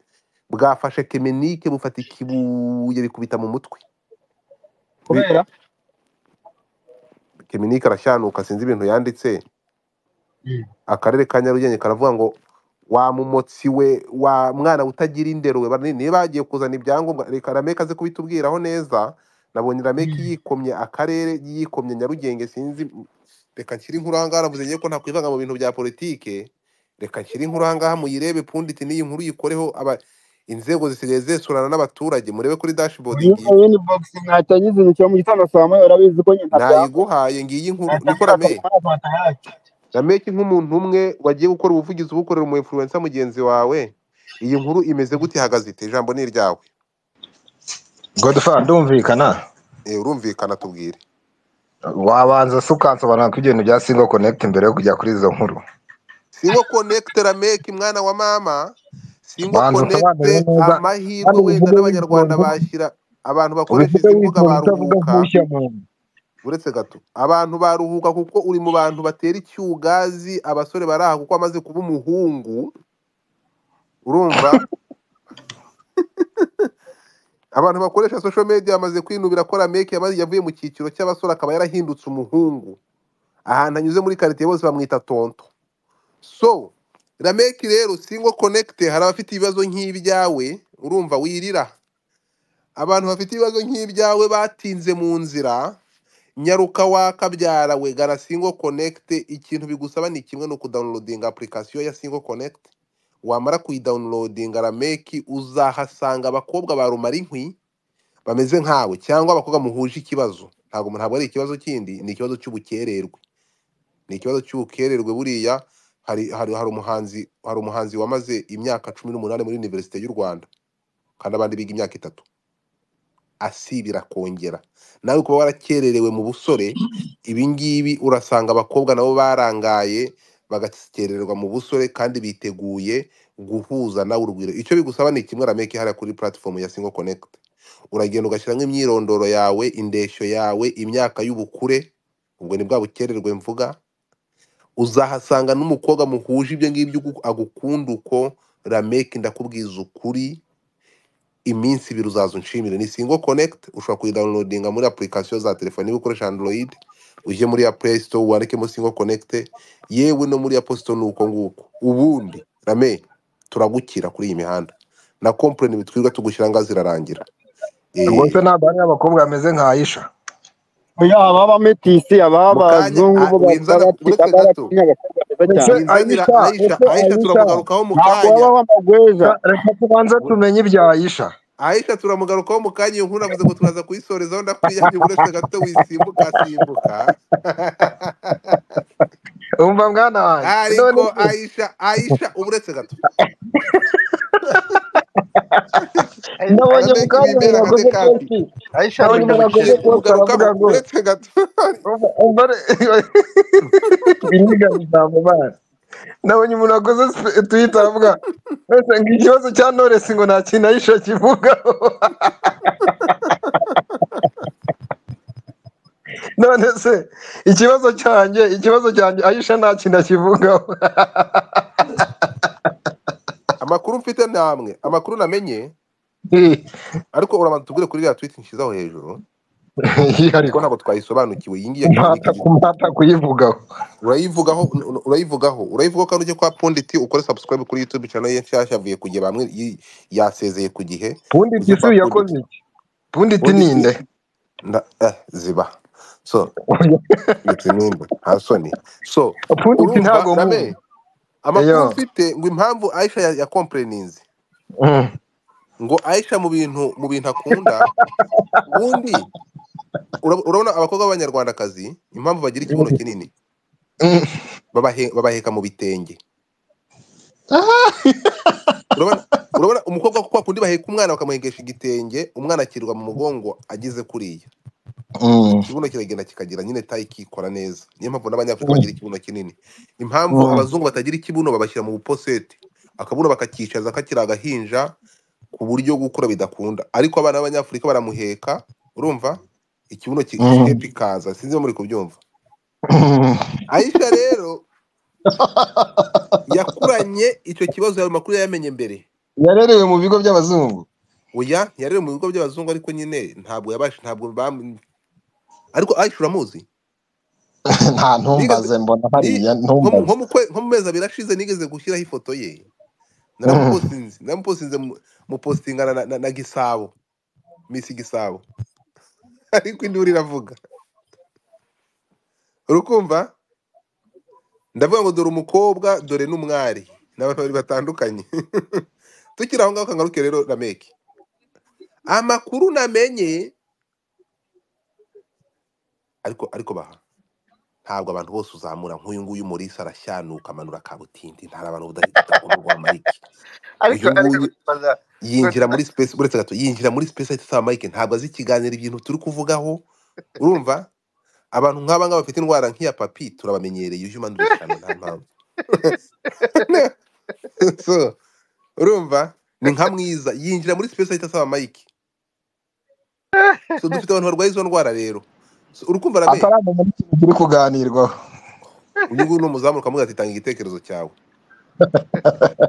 bwafashe keminike bufata ikibuye bikubita mu mutwe Bi- kubera keminike arashyanuka sinzi ibintu yanditse akarere ka nyarugenge karavuga ngo wa mumotsi we wa mwana utagira indero we Bara- niba yagiye kuzana ibyangombwa reka rameke aze kubitubwiraho neza nabonye rameke yikomye akarere yikomye nyarugenge sinzi reka nshyire inkuru aha ngaha navuze ngiye ko nakwivanga mu bintu bya politike reka nshyire inkuru aha ngaha muyirebe punditi n'iyi nkuru yikoreho aba inzego zisigaye zesurana n'abaturage murebe kuri dashboard uyu ngiyi wini bogisi ntacyo agize intoki mu gitondo saa moya urabizi ko nyina abyanga nayiguhaye ngiyi nkuru ntacyo niko agira rame akazi muri fanta yacu rameke nk'umuntu umwe wagiye gukora ubuvugizi ubukorera umu influencer mugenzi wawe iyi nkuru imeze gute ihagaze ite ijambo ni iryawe godefara ndumvikana Eh, urumvikana tubwire wabanza se ukansobanura ko ibintu bya singo konekiti mbere yo kujya kuri izo nkuru singo connect rameke mwana wa mama singo banza usobanure connect neza amahirwe kandi wenda ubivuge n'abanyarwanda witonze bashyira abantu bakoresha ubivuge izi mbuga witonze utavuga baruhuka nk'ushya muntu uretse gato abantu baruhuka kuko uri mu bantu batera icyugazi abasore baraha kuko amaze kuba umuhungu urumva abantu bakoresha social media bamaze kwinubira ko rameke yamaze- yavuye mu cyiciro cy'abasore akaba yarahindutse umuhungu ahantu anyuze muri karitsiye bose bamwita tonto so rameke rero singo connect hari abafite ibibazo nk'ibyawe urumva wirira abantu bafite ibibazo nk'ibyawe batinze mu nzira nyaruka wakabyara we gara singo connect ikintu bigusaba ni kimwe ni ukudawunilodinga apurikasiyo ya singo connect wamara kuyidawunilodinga rameki uzahasanga abakobwa ba rumara inkwi bameze nkawe cyangwa abakobwa muhuje ikibazo ntabwo ntabwo ari ikibazo kindi ni ikibazo cy'ubukererwe ni ikibazo cy'ubukererwe buriya hari hari hari umuhanzi hari umuhanzi wamaze imyaka cumi n'umunani muri univerisite y'u rwanda kandi abandi biga imyaka itatu asibira akongera nawe kuba warakererewe mu busore ibi ngibi urasanga abakobwa nabo barangaye bagakererwa mu busore kandi biteguye guhuza nawe urugwiro icyo bigusaba ni kimwe rameke hariya kuri platform ya singo connect uragenda ugashyiramo imyirondoro yawe indeshyo yawe imyaka y'ubukure ubwo ni bwa bukererwe mvuga uzahasanga n'umukobwa muhuje ibyo ngibyo ugu- agukunda uko rameke ndakubwiza ukuri iminsi ibiri uzaza unshimire ni singo connect ushobora kuyidawunilodinga muri apurikasiyo za telefoni niba ukoresha android ujye muri ya play store wandikemo singo connect yewe no muri ya posto ni uko nguko ubundi rame turagukira kuri iyi mihanda na kompleni bitwirwa tugushyira ngaho zirarangira rwose Eh, ntabwo hari abakobwa bameze nka ayisha oya ababa metisi mu ababa kanya abazungu a- bo winzana bafite uretse gato abarakinya abakobwa beza winzanira aisha aisha cyane ese ayisha ese ayisha turamugarukaho mu ntabwo kanya baba amagweja Ka- reka tubanze Ur- tumenye ibya ayisha aisha turamugarukaho mu kanya iyo nkuru navuze ngo turaza kuyisorezaho ndakwiyangira uretse gato wisimbuka simbuka umva mwana wanjye none ariko se aisha aisha uba uretse gato ndabonye rameki umukobwa wimbere akaze umuntu wakoze kambi positi aisha ndabonye agenda umuntu wakoze umugarukaho gukererwa positi aravuga ngo uretse gato umva umva re- ibiribwa bizamubana ndabonye umuntu wakoze twita aravuga wese ngo ikibazo cya noresi ngo nta kintu ayisha kivugaho none se ikibazo cyanjye ikibazo cyanjye ayisha nta kintu akivugaho amakuru mfite namwe amakuru namenye ariko urabanza tubwire kuri iriya twiti nshyizeho hejuru kuko ariko ntabwo twayisobanukiwe iyi ngiyi ya ntata keminike igira kumata kuyivugaho urayivugaho urayivugaho urayivugaho kandi ujye kwa punditi ukore subscribe kuri youtube channel ye nshyashya avuye ku gihe bamwe yi- yasezeye ku gihe ubundi ujye tisi kwa yakoze punditi iki ubundi ti punditi ninde nda- eh, ziba so ndetse nimba nta soni so ubundi ti urumva ntago rame muzi amakuru eyo mfite ngo impamvu aisha ya, ya complainings Mm. ngo aisha mu bintu mu bintu akunda ubundi Urab- urabona abakobwa b'abanyarwandakazi impamvu bagira ikibuno kinini Mm. babahe- babaheka mu bitenge Ah, urabona urabona umukobwa kwa kundi baheka umwana bakamuhengesha igitenge umwana akirirwa mu mugongo ageze kuriya Mm. ikibuno kiragenda kikagira nyine tayi kikora neza niyo mpamvu n'abanyafurika Mm. bagira ikibuno kinini impamvu Mm. abazungu batagira ikibuno babashyira mu buposete akabuno bakakicaza kakiri agahinja ku buryo gukura bidakunda ariko abana b'abanyafurika baramuheka urumva ikibuno ki- Mm. shepu ikaza sinzi niba muri kubyumva Mm. ayisha rero yakuranye icyo kibazo ayo makuru yayamenye mbere yarerewe mu bigo by'abazungu oya yarere mu bigo by'abazungu ariko nyine ntabwo yabasha ntabwo bamu- ariko ayisha uramuzi nta nigeze ntumbaze mbona ni hariya nko mu ntumbaze nko mu kwe- nko mu mezi abiri ashize nigeze gushyiraho ifoto ye Mm. naramuposinze naramuposinze mu- mupostingana na, na, na gisabo misi gisabo ariko induru iravuga urukumva ndavuga ngo dore umukobwa dore n'umwari ni abantu babiri batandukanye tukiri aho ngaho kangaruke rero rameki amakuru namenye ariko ariko baha ntabwo abantu bose uzamura nk'uyu nguyu Maurice arashyanuka amanura kabutindi ntari abantu budafite utakomorwa amarike ariko uyu ariko nguyu ndibaza yinjira muri space uretse gato yinjira muri space ahita asaba mike ntabwo azi ikiganiro ibintu turi kuvugaho urumva abantu nk'aba ngaba bafite indwara nk'iya papi turabamenyereye human dishano nta mpamvu so urumva ni nka mwiza yinjira muri space ahita asaba mike so dufite abantu barwaye izo ndwara rero so, urukumva rame ataramenya n'ikintu kiri kuganirwaho uyu nguyu ni umuzamu ukamubwira ati tanga igitekerezo cyawe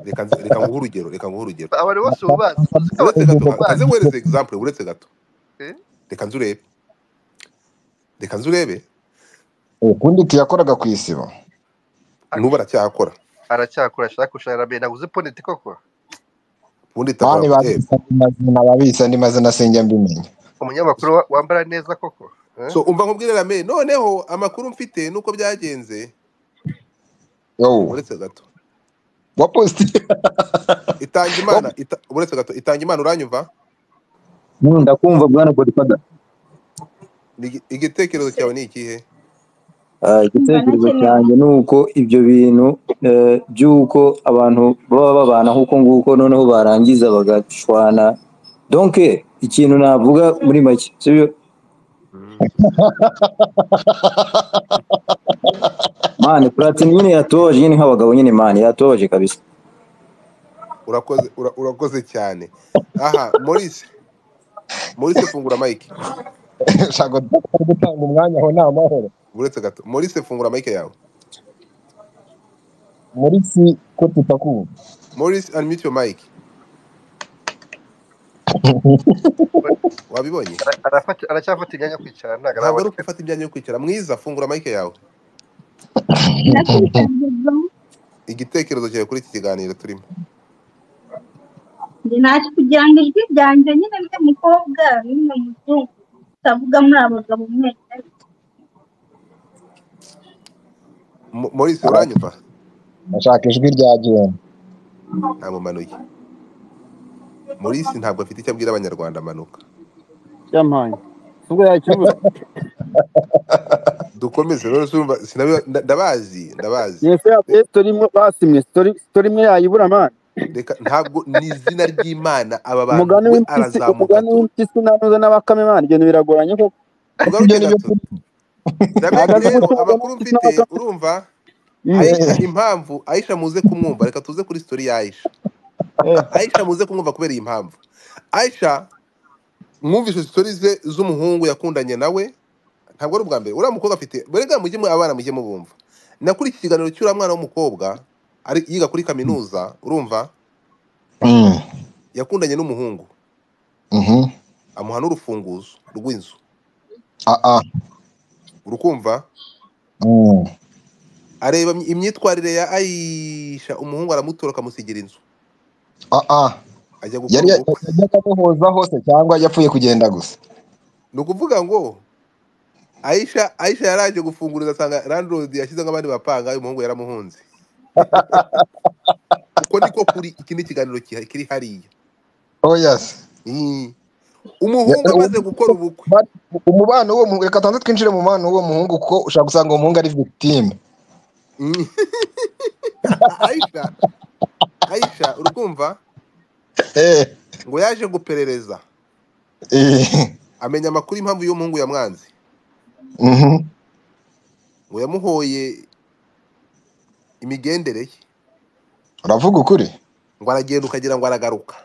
reka nzi- reka nguhe urugero reka nguhe urugero abantu bose ubazi uzi uretse ko abantu bose gato ubazi aze nguhereze example uretse gato reka nzi urebe reka nzi urebe ukundi tiyakoraga ku isibo n'ubu aracyakora aracyakora ashaka gushaka ramenye naguze poneti koko ubundi mani itakuramutse babisa andi mazina babisa andi mazina sinjya mbimenya umunyamakuru wa- wambara neza koko Eh? so umva nkubwire rame noneho amakuru mfite nuko byagenze yowu uretse gato wapositiye itanga imana ita, uretse gato itanga imana uranyumva Mm, ndakumva bwana godfather Ni igi- igitekerezo cyawe ni ikihe Ah, igitekerezo cyanjye ni uko ibyo bintu eh, by'uko abantu baba babana nk'uko nguko noneho barangiza bagacwana donke ikintu navuga muri make sibyo mm. mani platini nyine yatubabaje nyine nk'abagabo nyine mani yatubabaje kabisa urakoze ura, urakoze cyane aha Maurice Maurice fungura mike ntabwo dukwiye gutanga umwanya aho ni amahoro uretse gato Maurice fungura mike yawe muri si ko tutakumva Maurice unmute your mic wabibonye Ara- arafata- aracyafata imyanya yo kwicara ntabwo ntabwo ari araboneka ugufata imyanya yo kwicara mwiza fungura mike yawe Nakurikiranye igitekerezo cyawe kuri iki kiganiro turimo njye naje kugira ngo ijwi ryanjye nyine ryo mukobwa nyine muzungu utavuga muri abagabo mwese Mo- Maurice uranyumva ashaka ijwi rya genda ntamumanuye Maurice ntabwo afite icyo abwira abanyarwanda amanuka cyampaye ubwo yakibura dukomeze rero surumva sinabiba nda- ndabazi ndabazi iyo se Re- yavuye sitori imwe basimye sitori sitori imwe yayibura mani reka ntabwo ni izina ry'imana aba bantu umugani we w'impyisi arazamuka umugani tu w'impyisi nanuza n'abakame mani ibyo biragoranye koko ariko tugaruke ibyo ni byo gato kuri rameki ntabwo azi rero gutoza amakuru n'impyisi mfite n'abakame urumva Mm, aisha eh impamvu aisha muze kumwumva reka tuze kuri sitori ya aisha eh. aisha muze kumwumva kubera iyi mpamvu aisha mwumvise sitori ze z'umuhungu yakundanye nawe ntabwo ari ubwa mbere uriya mukobwa afite burega mujye mu abana mujye mubumva na kuri iki kiganiro cy'uriya mwana w'umukobwa ari yiga kuri kaminuza urumva Mm, yakundanye n'umuhungu mhm. amuha n'urufunguzo rw'inzu Ah, ah. urukumva Mm, areba imyi- imyitwarire ya ayisha umuhungu aramutora akamusigira inzu ah, ah. ajya gukora yari ubukwe yajyaga amuhoza hose cyangwa yapfuye kugenda gusa ni ukuvuga ngo ayisha ayisha yaraje gufunguriza asanga landlord yashyize abandi bapanga uyu muhungu yaramuhunze uko niko kuri iki ni ikiganiro kiha- kiri hariya oh yes Mm. umuhungu amaze gukora ubukwe umubano w'uwo muhungu reka tubanze twinjire mu mubano w'uwo muhungu kuko ushobora gusanga uwo muhungu ari victime Mm. ayisha ayisha urukumva Eh, ngo yaje guperereza eh, amenya amakuru y'impamvu y'umuhungu yamwanze mhm. ngo yamuhoye imigendere ye uravuga ukuri ngo aragenda ukagira ngo aragaruka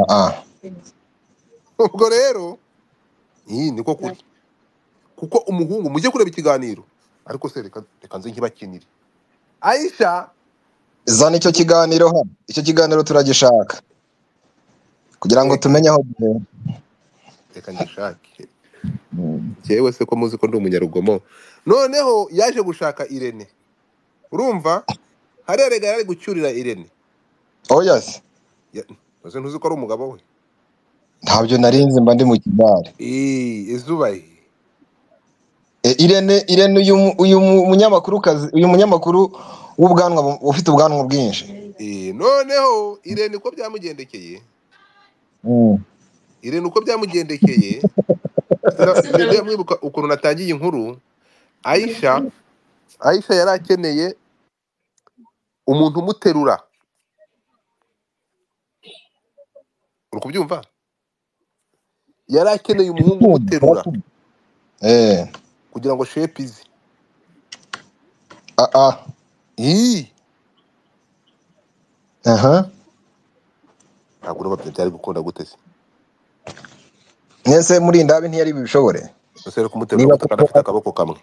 Ah, ubwo rero iyi niko kuri kuko umuhungu mujye kureba ikiganiro ariko se reka reka nze nkibakinire ayisha zana icyo kiganiro hano icyo kiganiro turagishaka kugira ngo reka tumenye aho duhera reka ngishake Mm. njyewe se ko muzi ko ndi umunyarugomo noneho yaje gushaka irene urumva hariya rega yari ari gucyurira irene oh yes Ya- ese ntuzi ko ari umugabo we ntabyo narinzi mba ndi mu kidari Ii, izuba ye Eh, irene irene uyu mu- uyu mu- munyamakurukazi uyu munyamakuru w'ubwanwa bu- ufite ubwanwa bwinshi Ii, noneho irene uko byamugendekeye Mm. irene uko byamugendekeye ndetse na- bijya bimwibuka ukuntu natangiye inkuru ayisha ayisha yari akeneye umuntu umuterura uri kubyumva yari akeneye umuhungu Kumva, umuterura barakumva. eh kugira ngo shepu ize ah ah Ii, aha ntabwo ureba byari gukunda gute se mwese muri indabi ntiyari bibishobore ese rero kumuterura niba guta kandi koko afite akaboko kamwe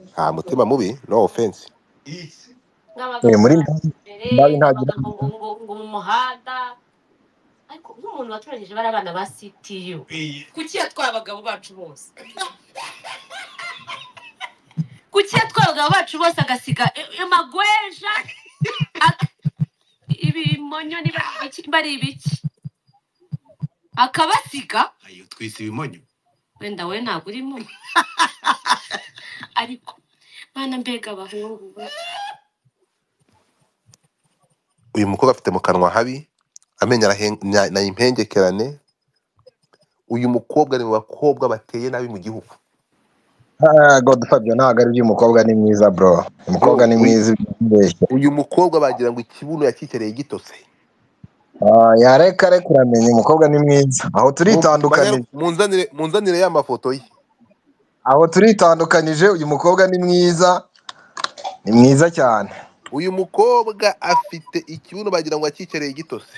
nta mutima mubi no ofensi eh, muri indabi indabi ntagira uyu mukobwa afite mu kanwa habi amenyo arahen- na na impengekerane uyu mukobwa ni mu bakobwa bateye nabi mu gihugu Ah, God Fabio ntabwo ari uyu mukobwa ni mwiza bro bro umukobwa ni uyu mwiza ibeshye uyu mukobwa bagira ngo ikibuno yakikereye gitose ah, yareka reka uramenya umukobwa ni mwiza aho Mu- banyaru- turitandukanije munzanire munzanire ya mafoto ye aho turitandukanije uyu mukobwa ni mwiza ni mwiza cyane uyu mukobwa afite ikibuno bagira ngo yakikereye gitose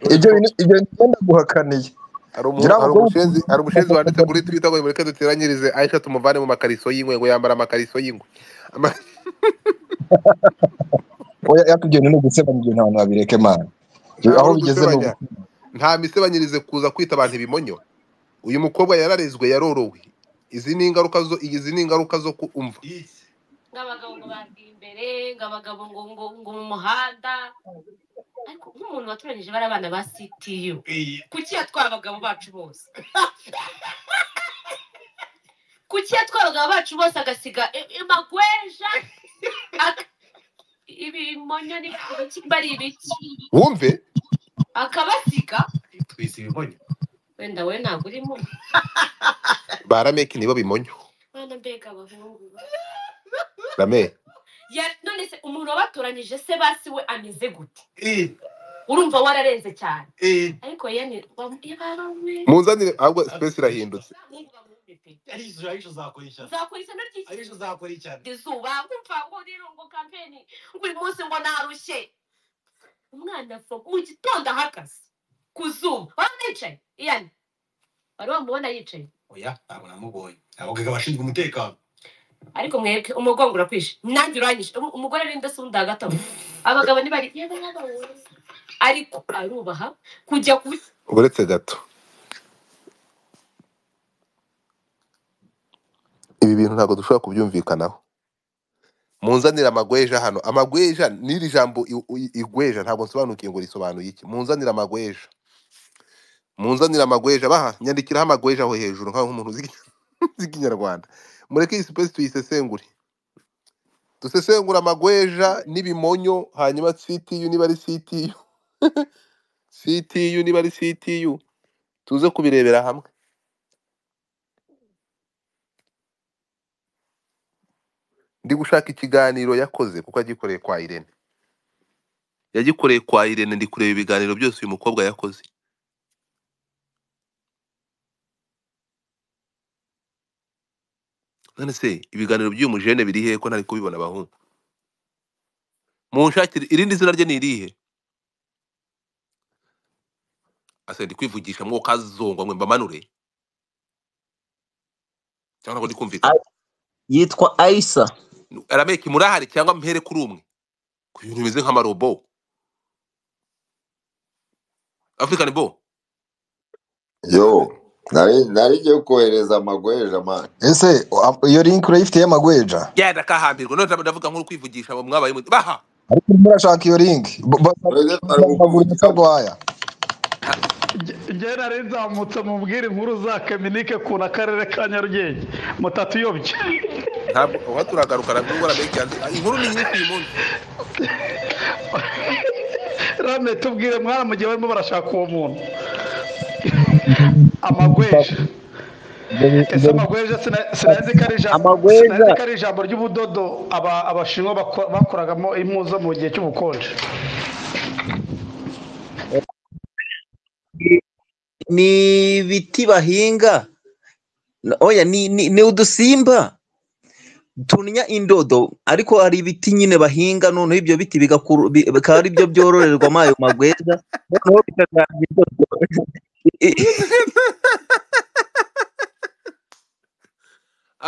none ibyo ko bintu ibyo bintu byenda guhakaniye hari ngira umu- hari ngo umushenzi hari umushenzi wanditse kuri twitter ngo mureke duteranyirize aisha tumuvane mu makariso y'ingwe ngo yambara amakariso y'ingwe Ama- oya yakugenda ni ugusebanya ibyo ntabwo babireke mana Ibyo- ntawe aho uri bigeze ni gusebanya ugusebanya nta misebanyirize kuza kwita abantu ibimonyo uyu mukobwa yararezwe yarorowe izi ni ingaruka zo izi ni ingaruka zo kumva wumve ba rameki nibo bimonyo rame munzanire ahubwo space irahindutse uretse gato ibi bintu ntabwo dushobora kubyumvikanaho munzanire amagweja hano amagweja n'iri jambo i- i- igweja ntabwo nsobanukiye ngo risobanuye iki munzanire amagweja munzanire amagweja baha nyandikiraho amagweja aho hejuru nk'aho umuntu uzi uzi ikinyarwanda mureke iyi space tuyisesengure dusesengura amagweja n'ibimonyo hanyuma ctu niba ari ctu ctu niba ari ctu tuze kubirebera hamwe ndi gushaka ikiganiro yakoze kuko yagikoreye kwa irene yagikoreye kwa irene ndi kureba ibiganiro byose uyu mukobwa yakoze none se ibiganiro by'uyu mujene biri hehe ko ntari kubibona abahungu munshakire irindi zina rye ni irihe ase ndi kwivugisha mwo kazongwa mwe mbamanure cyangwa ntabwo ndi kumvikana A- yitwa ayisa arameke murahari cyangwa mpere kuri umwe ku bintu bimeze nk'amarobo african bo yo nari nari ngiye kohereza amagweja mani ese a- iyo linki urayifitiye amagweja genda kahambirwa none ndavuga nkuru kwivugisha abo mwabaye mu- baha ariko urimo urashaka iyo linki mwebwe twari bagura kukuvugira ngo umusarwaya Ah, Jye nari nzamutse mubwire inkuru za Kaminike kuna karere ka Nyarugenge mutatuyobye ntabwo uha turagaruka nubwo arameke yanze ah, inkuru ni nyinshi uyu munsi rame tubwire mwana mu gihe barimo barashaka uwo muntu amagweja ese amagweja sina- sinazi ko ari ijambo amagweja sinazi ko ari ijambo ry'ubudodo aba- abashinwa bako- bakoragamo impu zo mu gihe cy'ubukonje ni ibiti bahinga Na- oya ni, ni, ni udusimba tunnya indodo ariko hari ibiti nyine bahinga noneho ibyo biti bigakuru- bi- bikaba ari byo byororerwamo ayo magweja noneho bikazana indodo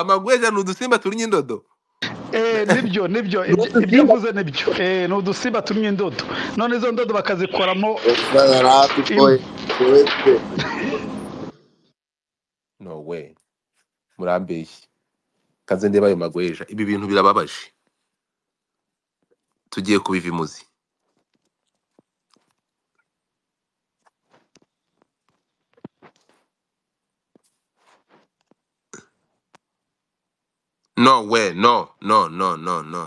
amagweja ni udusimba turi indodo Eh, nibyo nibyo ni ibyo ibyo udusimba avuze nibyo Eh, ni udusimba tumye indodo none izo ndodo bakazikoramo reka yari impu atukohereze no we murambeshye kaze ndeba ayo magweja ibi bintu birababaje tugiye kubiva imuzi no we no no no no no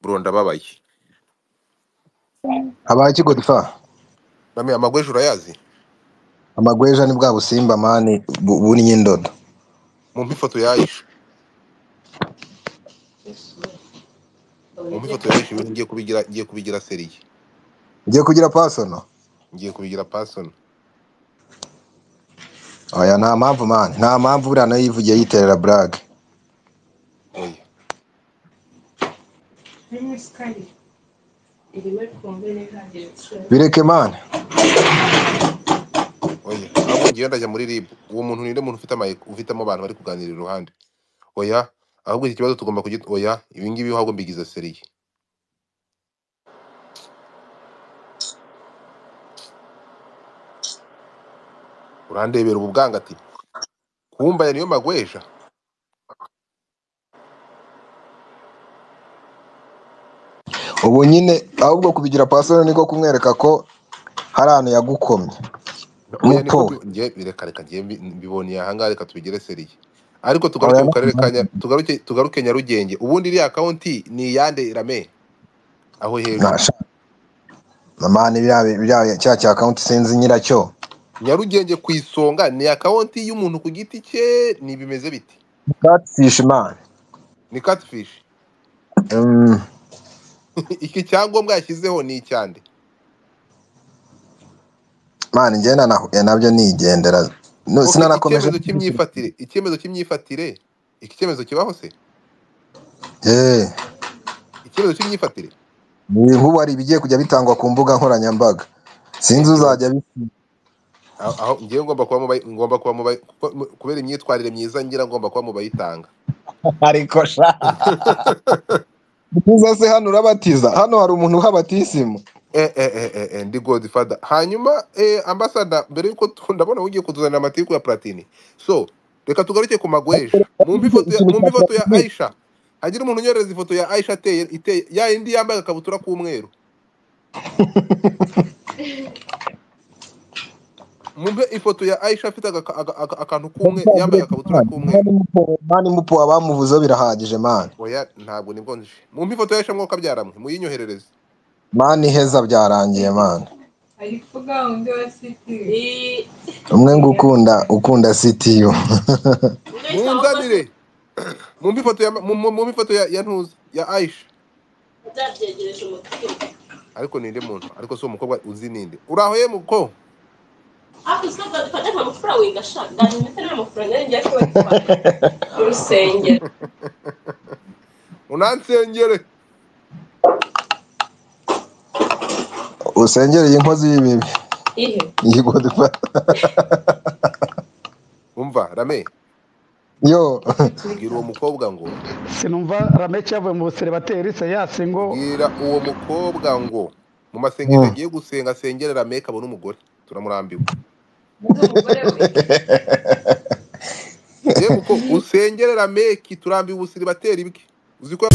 bro ndababaye abaye kigodifa name amagweja urayazi amagweja ni bwa busimba mani bu- bunnya indodo mumpe ifoto yaje mumpe ifoto yaje ibintu ngiye kubigira ngiye kubigira seriye ugiye kugira pasono ngiye kubigira pasona oya nta mpamvu mani nta mpamvu buriya nayo yivugiye yiterera burage oya bireke mani oya ahubwo ngiye ndajya muri rib uwo muntu ninde muntu ufite amayiko ufitemo abantu bari kuganirira iruhande oya ahubwo iki kibazo tugomba kugita oya ibi ngibi ahubwo mbigize seriye urandebera ubu bwangati kumbaya niyo magweja ubu nyine ahubwo kubigira pasono niko kumwereka ko hari ahantu yagukomye oya niko muto we mbi- ngiye bireka reka ngiye mbi- mbiboneye ahangaha reka tubigire seriye ariko tugaruke oya mu nta karere ka mpamvu Nya- tugaruke tugaruke nyarugenge ubundi iriya kaunti ni iyande rame aho nta hejuru sha mani biriya biriya cya cya kawunti sinzi nyiracyo nyarugenge ku isonga ni akawunti y'umuntu ku giti cye ni bimeze biti catfish mani ni catfish Mm, iki cyangombwa yashyizeho ni icyande mani njye na nabyo nigendera No, ok iki sinanakomeje cyemezo cy'imyifatire icyemezo cy'imyifatire iki cyemezo kibaho se eh icyemezo cy'imyifatire ni nk'ubu hari ibigiye kujya bitangwa ku mbuga nkoranyambaga sinzi njyewe uzajya bi- aho aho- njyewe ngomba kuba mu bayi- ngomba kuba mu bayi- kuko- mu- kubera imyitwarire myiza ngira ngomba kuba mu bayitanga ariko sha uza se hano urabatiza hano hari umuntu uhabatisimu eh, eh, eh, eh, eh, ndi godfather hanyuma eh, ambasada mbere y'uko tu- ndabona ugiye kutuzanira amatiku ya platini so reka tugaruke ku magweja mumpe ifoto ya ikintu mumpe cya ifoto ya platini aisha hagira umuntu unyohereza ifoto ya aisha ateye iteye ya yindi yambaye akabutura k'umweru mumpe ifoto ya aisha afite aga- aga- aga- akantu k'umwe yambaye agakabutura k'umweru mani mupo abamuvuzeho birahagije mani oya ntabwo nibwo nje mumpe ifoto ya aisha mwoka byaramwe muyinyoherereze mani heza byarangiye mani umwe ngo ukunda ukunda sitiyu munzanire mumpe ifoto ya mu- mu- mumpe ifoto ya ya ntuza ya aisha ariko ninde muntu ariko si umukobwa uzi ninde uraho ye muko unansengere usengereye inkozi y'ibibi yigwa umva rame yo bwira uwo mukobwa ngo sinumva rameke yavuye mu buserebateri seyasi ngo bwira uwo mukobwa ngo mu masengesho agiye gusenga asengere rame kabone umugore turamurambiwe ye muko usengere rameki turambiwe ubusiribateri bwe uzi ko